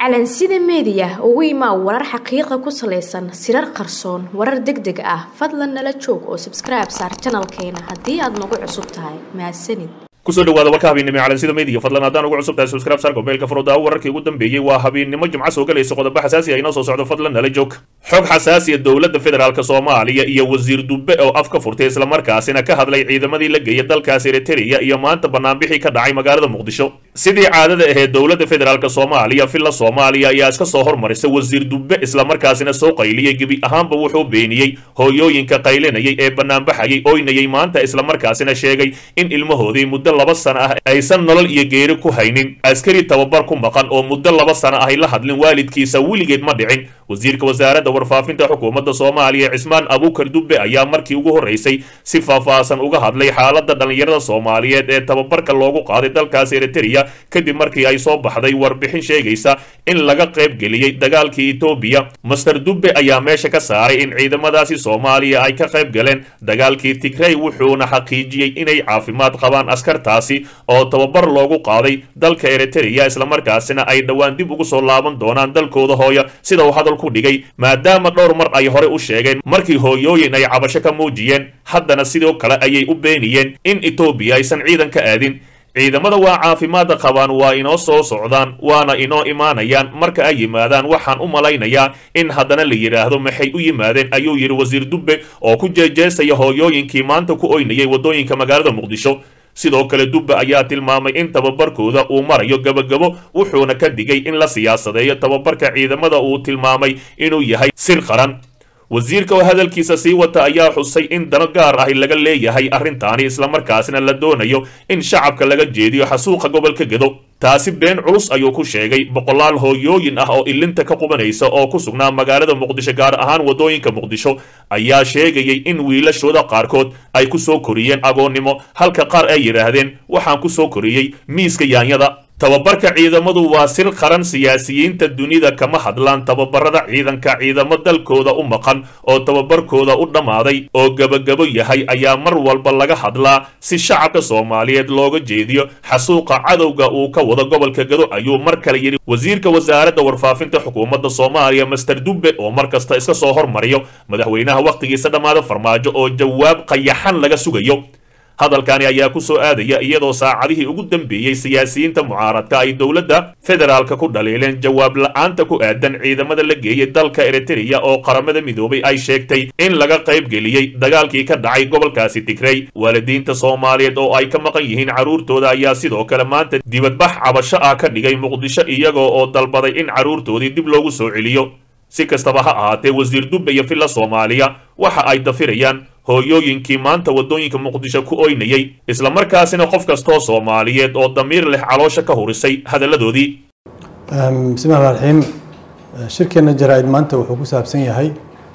calansida meediya ugu imaa warar xaqiiqa ku salaysan sirar qarsoon warar deg deg ah fadlan nala joog oo sabskribe saar janalkeena haddii aad nagu cusub tahay mahadsanid kusoo dhawaada warka habeennimo calansida media fadlan haddaan ugu cusub tahay subscribe saar gobeelka furooda wararkii ugu dambeeyey waa habeennimo jimco soo galaysa qodobo xasaasi ah inoo soo socdo fadlan nala joog xog xasaasiya dowladda federaalk soomaaliya iyo wasiir dubbe oo af ka furtay islamarkaasina ka hadlay ciidamadii la geeyay dalkaas eritrea iyo maanta banaanbixii ka dhacay magaalada muqdisho sidii caadada ahayd dowladda federaalk soomaaliya villa soomaaliya ayaa iska soo hormarisay wasiir dubbe islamarkaasina soo qayliyey gebi ahaanba wuxuu beeniyey hooyooyinka qaylinayay ee banaanbaxayay oynayay maanta islamarkaasina sheegay in ilmahoodii muddo laba sana ah aysan nolol iyo geeri ku haynin askari tababar ku maqan oo muddo laba sana ahay la hadlin waalidkiisa weligeed ma dhicin wasiirka wasaaradda warfaafinta xukuumadda soomaaliya cismaan abuukar dubbe ayaa markii ugu horreysay si faahfaahsan uga hadlay xaaladda dhallinyarada soomaaliyeed ee tababarka loogu qaaday dalkaas eritrea kadib markii ay soo baxday warbixin sheegaysa in laga qayb geliyey dagaalkii etoobiya master dubbe ayaa meesha ka saaray in ciidamadaasi soomaaliya ay ka qayb galeen dagaalkii tigrey wuxuuna xaqiijiyey inay caafimaad qabaan askartaasi oo tababar loogu qaaday dalka eritrea islamarkaasina ay dhowaan dib ugu soo laaban doonaan dalkooda hooya sida uu hadal ku dhigay maadaama dhowr mar ay hore u sheegeen markii hooyooyin ay cabasho ka muujiyeen haddana sidoo kale ayay u beeniyeen in etoobiya aysan ciidan ka aadin ciidamada waa caafimaadda qabaan waa inoo soo socdaan waana inoo imaanayaan marka ay yimaadaan waxaan u malaynayaa in haddana la yidhaahdo maxay u yimaadeen ayuu yidhi wasiir dubbe oo ku jeejeesaya hooyooyinkii maanta ku oynayay waddooyinka magaalada muqdisho sidoo kale dubbe ayaa tilmaamay in tababarkooda uu marayo gabagabo wuxuuna ka digay in la siyaasadeeyo tababarka ciidamada uu tilmaamay inuu yahay sir qaran wasiirka oo hadalkiisa sii wata ayaa xusay in dano gaar ahi laga leeyahay arrintaani islamarkaasina la doonayo in shacabka laga jeediyo xasuuqa gobolka gedo taasi been culus ayuu ku sheegay boqolaal hooyooyin ah oo ilinta ka qubanaysa oo ku sugnaa magaalada muqdisho gaar ahaan waddooyinka muqdisho ayaa sheegayay in wiilashooda qaarkood ay ku soo koriyeen agoonnimo halka qaar ay yidhaahdeen waxaan ku soo koriyey miiska yaanyada tababarka ciidamadu waa sir qaran siyaasiyiinta dunida kama hadlaan tababarada ciidanka ciidamo dalkooda u maqan oo tababarkooda u dhammaaday oo gebagabo yahay ayaa mar walba laga hadlaa si shacabka soomaaliyeed looga jeediyo xasuuqa cadowga uu ka wado gobolka gado ayuu mar kale yidhi wasiirka wasaaradda warfaafinta xukuumadda soomaaliya master dubbe oo mar kasta iska soo hormariyo madaxweynaha wakhtigiisa dhammaada farmaajo oo jawaab qayaxan laga sugayo hadalkani ayaa ku soo aadaya iyadoo saacadihii ugu dambeeyey siyaasiyiinta mucaaradka ay dowladda federaalka ku dhaliileen jawaab la-aanta ku aadan ciidamada la geeyey dalka eritrea oo qaramada midoobay ay sheegtay in laga qayb geliyey dagaalkii ka dhacay gobolkaasi tigrey waalidiinta soomaaliyeed oo ay ka maqan yihiin carruurtooda ayaa sidoo kale maanta dibadbax cabasho ah ka dhigay muqdisho iyagoo oo dalbaday in carruurtoodii dib loogu soo celiyo si kastaba ha ahaatee wasiir dubbe iyo villa soomaaliya waxa ay dafirayaan hooyooyinkii maanta waddooyinka muqdisho ku oynayay islamarkaasina qof kastoo soomaaliyeed oo damiir leh caloosha ka hurisay hadalladoodii bismillahi raxiim shirkeenna jaraa-id maanta wuxuu ku saabsan yahay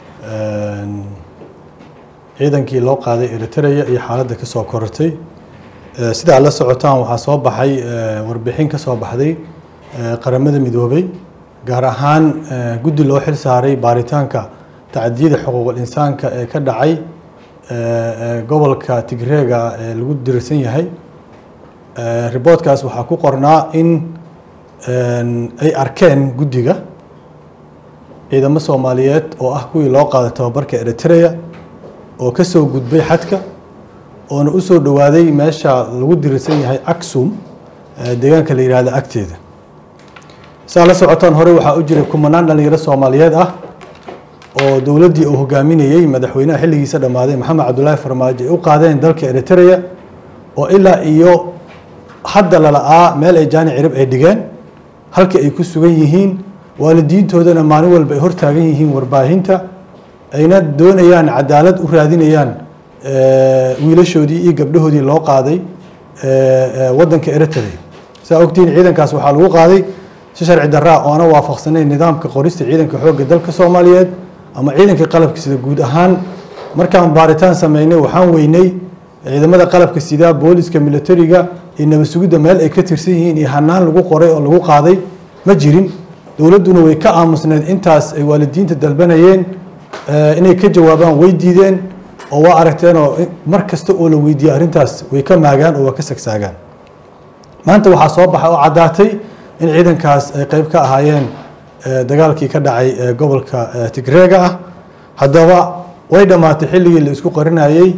ciidankii loo qaaday eritrea iyo xaaladda ka soo korortay sida aad la socotaan waxaa soo baxay warbixin ka soo baxday qaramada midoobay gaar ahaan guddi loo xil saaray baaritaanka tacdiyada xuquuqul insaanka ee ka dhacay gobolka tigreega ee lagu dirsan yahay riboodkaas waxaa ku qornaa in ay arkeen guddiga ciidamo soomaaliyeed oo ah kuwii loo qaaday tababarka eritrea oo ka soo gudbay xadka oona u soo dhowaaday meesha lagu dirsan yahay aksum deegaanka la yihahda agteeda saa la socotaan hore waxaa u jiray kumanaan dhalinyaro soomaaliyeed ah oo dowladdii uu hogaaminayey madaxweynaha xilligiisa dhammaaday maxamed cabdulaahi farmaajo ay u qaadeen dalka eritrea oo ilaa iyo hadda lala'aa meel ay jaani cirib ay dhigeen halka ay ku sugan yihiin waalidiintoodana maalin walba ay hortaagan yihiin warbaahinta ayna doonayaan cadaalad u raadinayaan wiilashoodii iyo gabdhahoodii loo qaaday waddanka eritrea saa ogtihiin ciidankaas waxaa lagu qaaday si sharci daraa oona waafaqsanayn nidaamka qorista ciidanka xoogga dalka soomaaliyeed ama ciidanka qalabka sida guud ahaan markaan baaritaan sameynay waxaan weynay ciidamada qalabka sida booliska militariga iyo nabad sugidda meel ay ka tirsan yihiin iyo hanaan lagu qoray oo lagu qaaday ma jirin dowladduna way ka aamusneed intaas ay waalidiinta dalbanayeen inay ka jawaabaan way diideen oo waa aragteenoo mar kasta oo la weydiiyey arrintaas way ka maagaan oo waa ka sagsaagaan maanta waxaa soo baxa oo caddaatay in ciidankaas ay qeyb ka ahaayeen dagaalkii ka dhacay gobolka tigreega ah haddaba way dhammaatay xilligii la isku qarinayey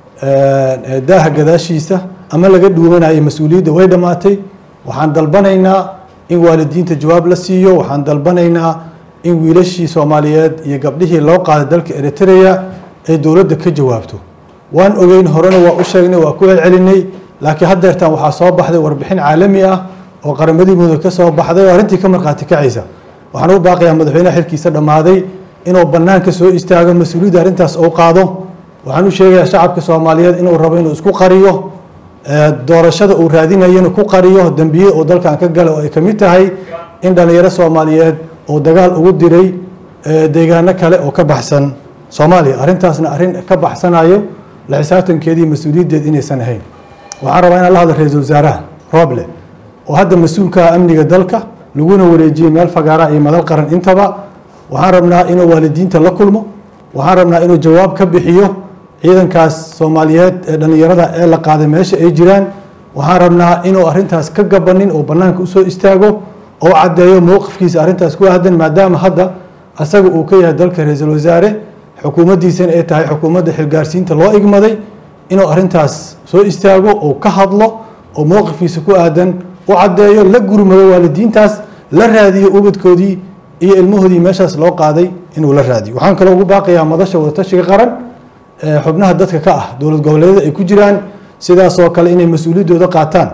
daaha gadaashiisa ama laga dhuumanayay mas-uuliyadda way dhammaatay waxaan dalbanaynaa in waalidiinta jawaab la siiyo waxaan dalbanaynaa in wiilashii soomaaliyeed iyo gabdhihii loo qaaday dalka eritrea ay dowladda ka jawaabto waan ogeyn horena waa u sheegnay waa ku celcelinay laakiin haddeertan waxaa soo baxday warbixin caalami ah oo qaramadii mudug ka soo baxday oo arrintii ka markhaati kacaysa waxaan u baaqayaa madaxweynaha xilkiisa dhammaaday inuu bannaanka soo istaago mas-uuliyadda arrintaas uu qaado waxaan u sheegayaa shacabka soomaaliyeed inuu rabo inuu isku qariyo doorashada uu raadinayo inuu ku qariyo dembiye uu dalkan ka gala oo ay ka mid tahay in dhallinyaro soomaaliyeed uu dagaal ugu diray deegaano kale oo ka baxsan soomaaliya arrintaasna arrin ka baxsanayo la xisaabtankeedii mas-uuliyaddeed inaysan ahayn waxaan rabaa inaan la hadlo ra-iisul wasaaraha rooble oo hadda mas-uulka amniga dalka laguna wareejiyey meel fagaara iyo madal qaran intaba waxaan rabnaa inuu waalidiinta la kulmo waxaan rabnaa inuu jawaab ka bixiyo ciidankaas soomaaliyeed ee dhallinyarada ee la qaaday meesha ay jiraan waxaan rabnaa inuu arrintaas ka gabanin oo bannaanka usoo istaago oo caddeeyo mowqifkiisa arrintaas ku aadan maadaama hadda asaga uu ka yahay dalka ra-iisul wasaare xukuumaddiisana ay tahay xukuumadda xilgaarsiinta loo igmaday inuu arrintaas soo istaago oo ka hadlo oo mowqifkiisa ku aadan u caddeeyo la gurmado waalidiintaas la raadiyo ubadkoodii iyo ilmahoodii meeshaas loo qaaday inuu la raadiyo waxaan kaloo ugu baaqayaa madasha wadatashiga qaran xubnaha dadka ka ah dowlad goboleedyada ay ku jiraan sidaasoo kale inay mas-uuliyaddooda qaataan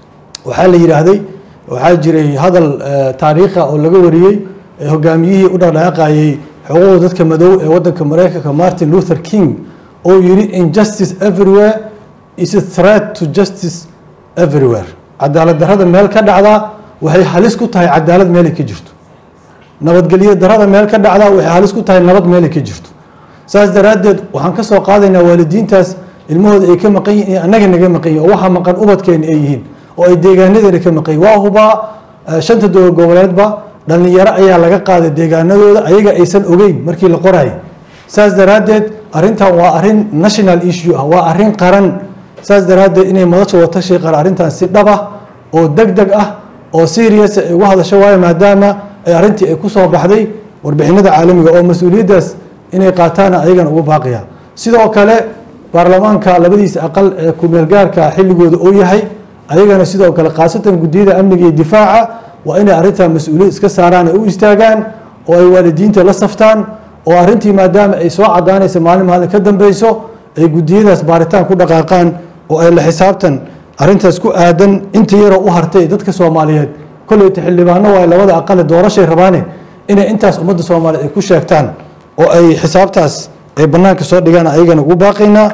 waxaa la yidhaahday waxaa jiray hadal taariikha oo laga wariyey hogaamiyihii u dhaqdhaqaaqayey xuquuqda dadka madow ee wadanka mareykanka martin luther king oo yidhi injustice everywhere is a threat to justice everywhere cadaalad darrada meel ka dhacdaa waxay halis ku tahay cadaalad meelay ka jirto nabadgelyo darrada meel ka dhacdaa waxay halis ku tahay nabad meelay ka jirto saas daraaddeed waxaan ka soo qaadaynaa waalidiintaas ilmahooda ay ka maqan yihin iyo annaga naga maqan yihin oo waxa maqan ubadkeena ay yihiin oo ay deegaanadeena ka maqan yihin waa hubaa shanta dowlad goboleedba dhallinyaro ayaa laga qaaday deegaanadooda ayaga aysan ogeyn markii la qorayay saas daraaddeed arrintan waa arrin national issue ah waa arrin qaran saas daraaddeed inay madasha watashi qara arrintan si dhab ah oo deg deg ah oo serious ay uga hadasho waayo maadaama ay arrintii ay ku soo baxday warbixinada caalamiga oo mas-uuliyaddaas inay qaataana ayagana ugu baaqaya sidoo kale baarlamaanka labadiisa aqal ee kumeelgaarka xilligooda uu yahay ayagana sidoo kale khaasatan guddiyada amniga iyo difaaca waa inay arrintaa mas-uuliyad iska saaraan ay u istaagaan oo ay waalidiinta la saftaan oo arrintii maadaama ay soo cadaanaysa maalin maalin ka dambeyso ay guddiyadaas baaritaan ku dhaqaaqaan oo ay la xisaabtan arrintaas ku aadan inta yaroo u hartay dadka soomaaliyeed kolleyta xildhibaano waay labada aqale doorashay rabaane inay intaas ummadda soomaaliyeed ay ku sheegtaan oo ay xisaabtaas ay bannaanka soo dhigaan ayagana ugu baaqaynaa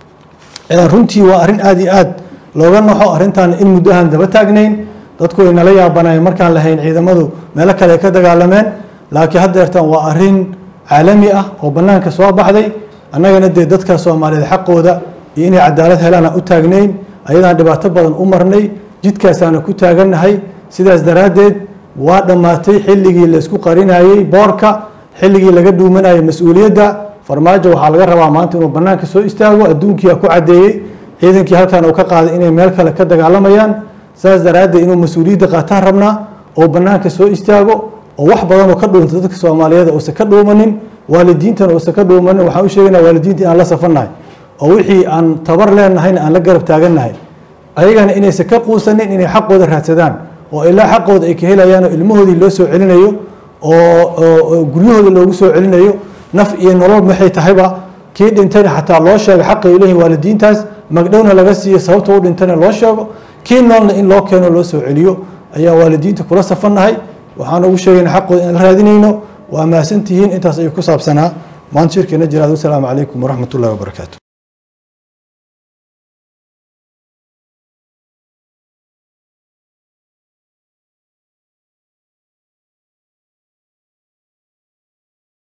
runtii waa arrin aada iyo aad looga naxo arrintaana in muddo ahaan daba taagnayn dadku way nala yaabanayeen markaan lahayn ciidamadu meelo kale ay ka dagaalameen laakiin haddeertan waa arrin caalami ah oo bannaanka soo baxday annagana dee dadka soomaaliyeed xaqooda iyo inay cadaalad helaan aan u taagnayn ayadaan dhibaato badan u marnay jidkaasaana ku taagannahay sidaas daraaddeed waa dhammaatay xilligii la isku qarinayey boorka xilligii laga dhuumanayay mas-uuliyadda farmaajo waxaa laga rabaa maanta inuu bannaanka soo istaago adduunkiia ku caddeeyey ciidankii halkan uu ka qaaday inay meel kale ka dagaalamayaan saas daraaddeed inuu mas-uuliyadda qaataan rabnaa oo bannaanka soo istaago oo wax badan oo ka dhuunta dadka soomaaliyeed uusan ka dhuumanin waalidiintana uusan ka dhuumanin waxaan u sheegaynaa waalidiinta inaan la safannahay oo wixii aan tabar leenahayna aan la garab taagannahay ayagana inaysan ka quusanin inay xaqooda raadsadaan oo ilaa xaqooda ay ka helayaan oo ilmahoodii loo soo celinayo oo guryahooda loogu soo celinayo naf iyo nolol maxay tahayba kii dhintayna xataa loo sheego xaqay leeyihin waalidiintaas magdhowna laga siiyo sababta u dhintayna loo sheego kii noolna in loo keeno loo soo celiyo ayaa waalidiinta kula safannahay waxaan ugu sheegayna xaqooda inaan la raadinayno waa mahadsantihiin intaas ayuu ku saabsanaa maanta shirkeena jiraad wasalaamu calaykum waraxmat ullahi wabarakaatu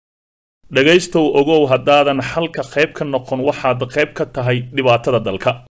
dhegaystow ogow haddaadan xalka qayb ka noqon waxaad qayb ka tahay dhibaatada dalka